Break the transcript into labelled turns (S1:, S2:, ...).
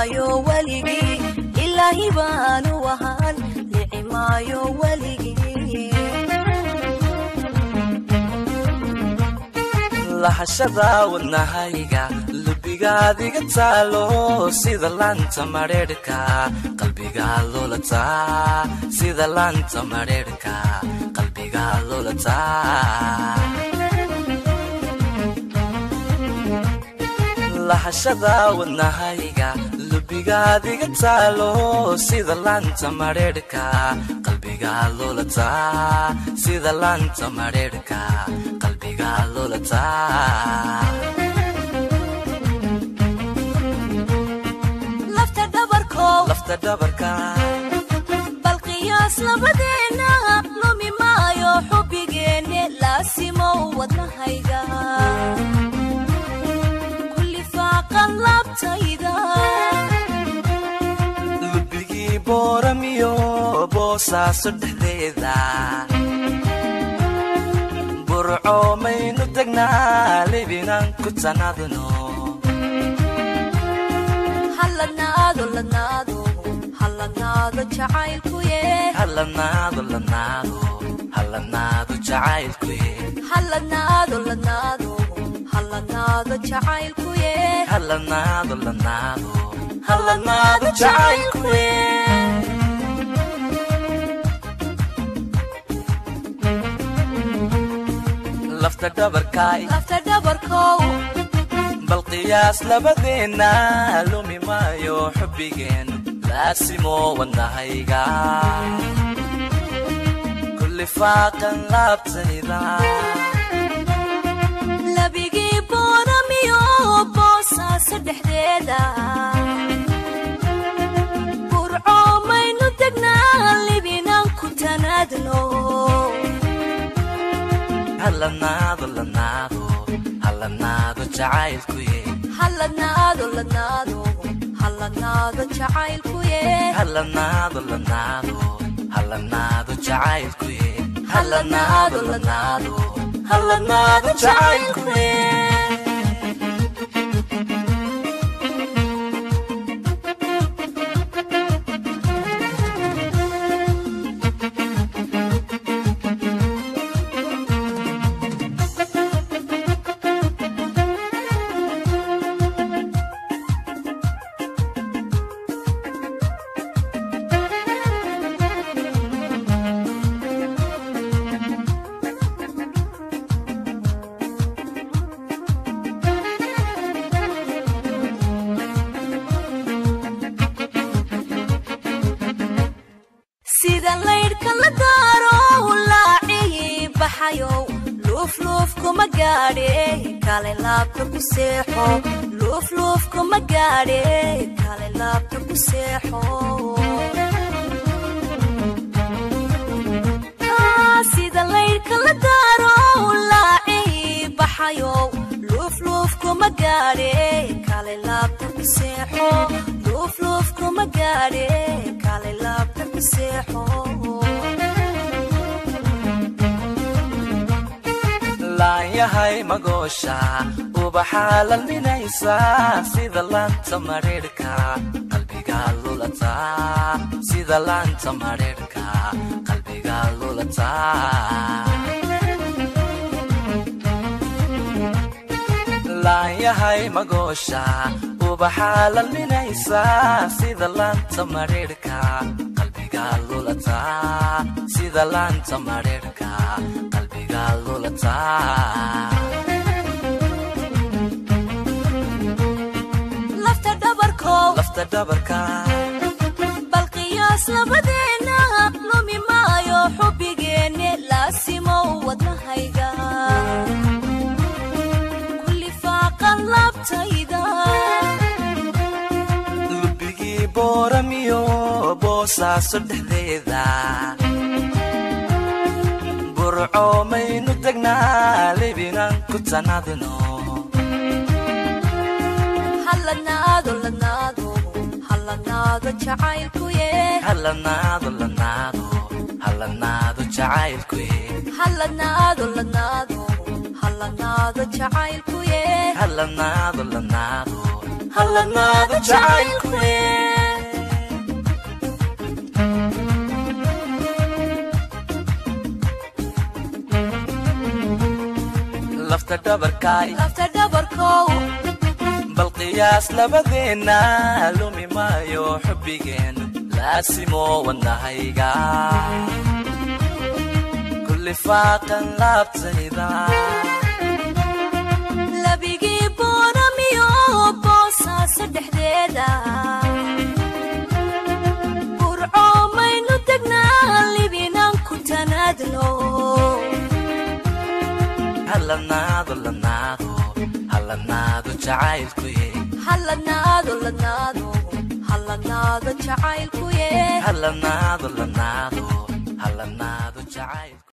S1: maayo weligii ilaahi baanu ahaan lici maayo weligii
S2: lahashada wadnahayga lubigaadiga taalo sida laanta madheerhka qalbigaa lulataa sida laanta madheerhka qalbigaa lulataa lahashada wadnahayga lubigaadiga taalo sida laanta madheerhka qalbigaa lulataa sida laanta madheerhka qalbigaa lulataa
S1: lafta dhabarkow
S2: lafta dhabarka
S1: bal qiyaas labadeena lumi maayo xubbigeenne laasimow wadnahayga kulli faaqan laabtayda
S2: lubigii booramiyo boosaaso dhexdeeda burco maynu degnaa libinaan ku tanadno
S1: halladnaado ladnaado halladnaado jacaylkuye
S2: halanaado lanaado halanaado jacaylkuye
S1: halladnaado ladnaado halladnaado jacaylkuye
S2: halanaado lanaado halanaado jacaylkuye lafta dhabarkaay
S1: lafta dhabarkow
S2: bal qiyaas labadeenna lumi maayo xubbigeen laasimo wadnahayga kulli faaqan laabtayda
S1: labigii booramiyo boosaaso dhexdeeda burco maynu degnaa libinaan ku tanaadno
S2: halanaado lanaado halanaado jacaylkuye
S1: halladnaado ladnaado halladnaado jacaylkuye
S2: halanaado lanaado halanaado jacaylkuye halanaado lanaado halanaado jacaylkuye
S1: sida laydhka la daaro laacii baxayow luufluuf kuma gaadhe kale laabta ku seexo luufluuf kuma gaadhe kale laabta ku seexo Ah, sida laydhka la daaro laacii baxayow luufluuf kuma gaadhe kale laabta ku seexo luufluuf kuma gaadhe kale laabta ku seexo
S2: laanyahay magoosha ubaxaa lalminaysa sida laanta madheerhka qalbigaa lulataa sida laanta madheerhka qalbigaa lulataa laanyahay magoosha ubaxaa lalminaysa sida laanta madheerhka qalbigaa lulataa sida laanta madheerhka qalbigaa lulataa
S1: lafta dhabarkow
S2: lafta dhabarka
S1: bal qiyaas labadeena lumi maayo xubbigeenne laasimow wadnahayga kulli faaqan laabtayda
S2: lubigii booramiyo boosaaso dhexdeeda burco maynu degnaa libinaan ku tanadno
S1: halladnaado ladnaado halladnaado jacaylkuye
S2: halanaado lanaado halanaado jacaylkuye
S1: halladnaado ladnaado halladnaado jacaylkuye
S2: halanaado lanaado hallanaado jacaylkuye lafta dhabarkaay
S1: lafta dhabarkow
S2: bal qiyaas labadeenna lumi maayo xubbigeennu laasimo wadnahayga kulli faaqan laabtayda
S1: labigii booramiyo boosaasa dhexdeeda burco maynu degnaa libinaan ku tanaadno
S2: hallanaado lanaado hallanaado jacaylkuye
S1: hallanaado lanaado hallanaado jacaylkuye
S2: hallanaado lanaado hallanaado jacayl